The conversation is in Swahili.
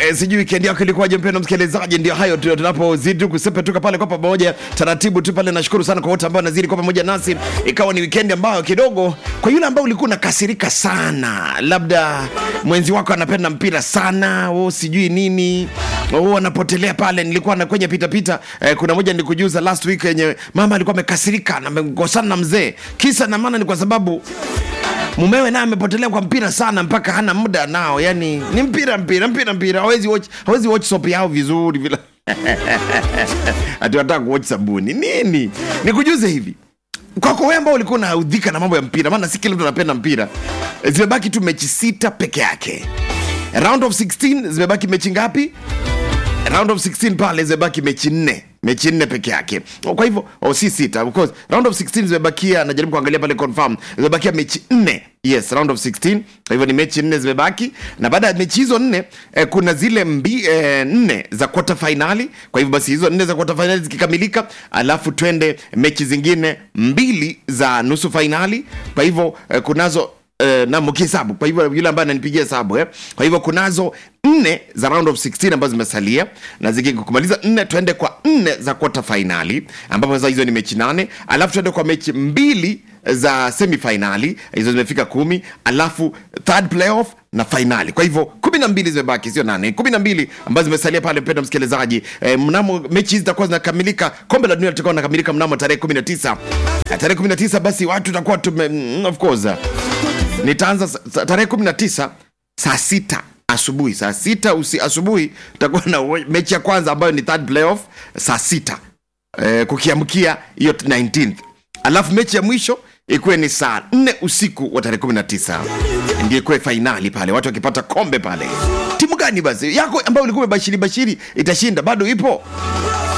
E, sijui weekend yako ilikuwaje mpendwa msikilizaji ndio hayo tu tunapozidi kusepetuka pale kwa pamoja taratibu tu pale nashukuru sana kwa wote ambao nazidi kwa pamoja nasi ikawa ni weekend ambayo kidogo kwa yule ambao ulikuwa unakasirika sana labda mwenzi wako anapenda mpira sana o sijui nini o anapotelea pale nilikuwa na kwenye pitapita eh, kuna moja nilikujuza last week yenye mama alikuwa amekasirika na amekosana na mzee kisa na maana ni kwa sababu mumewe naye amepotelea kwa mpira sana mpaka hana muda nao yani ni mpira mpira mpira mpira hawezi watch, hawezi watch soap yao vizuri vile ati wataka kuwatch sabuni nini nikujuze hivi kwako wewe ambao ulikuwa unaudhika na mambo ya mpira maana si kila mtu anapenda mpira zimebaki tu mechi sita peke yake round of 16 zimebaki mechi ngapi round of 16 pale zimebaki mechi nne mechi nne peke yake kwa hivyo oh, si sita of course round of 16 zimebakia najaribu kuangalia pale confirm zimebakia mechi nne yes round of 16 kwa hivyo ni mechi nne zimebaki na baada ya mechi hizo nne eh, kuna zile mbi, eh, nne za quarter finali kwa hivyo basi hizo nne za quarter finali zikikamilika alafu twende mechi zingine mbili za nusu finali kwa hivyo eh, kunazo Uh, na mkihesabu kwa hivyo yule ambaye ananipigia hesabu eh? kwa hivyo kunazo nne za round of 16 ambazo zimesalia na zikikumaliza nne tuende kwa nne za quarter finali ambapo sasa hizo ni mechi nane alafu tuende kwa mechi mbili za semifinali hizo zimefika kumi alafu third playoff na fainali kwa hivyo kumi na mbili zimebaki sio nane kumi na mbili ambazo zimesalia pale mpenda msikilizaji e, mnamo mechi hizi zitakuwa zinakamilika kombe la dunia litakuwa linakamilika mnamo tarehe 19 tarehe 19 basi watu tutakuwa tume mm, of course nitaanza sa- sa- tarehe 19 saa sita asubuhi saa sita usi asubuhi tutakuwa na we- mechi ya kwanza ambayo ni third playoff saa sita eh, kukiamkia hiyo 19th alafu mechi ya mwisho ikuwe ni saa 4 usiku wa tarehe 19 ndio ikuwe fainali pale watu wakipata kombe pale timu gani basi yako ambayo ulikuwa umebashiri bashiri itashinda bado ipo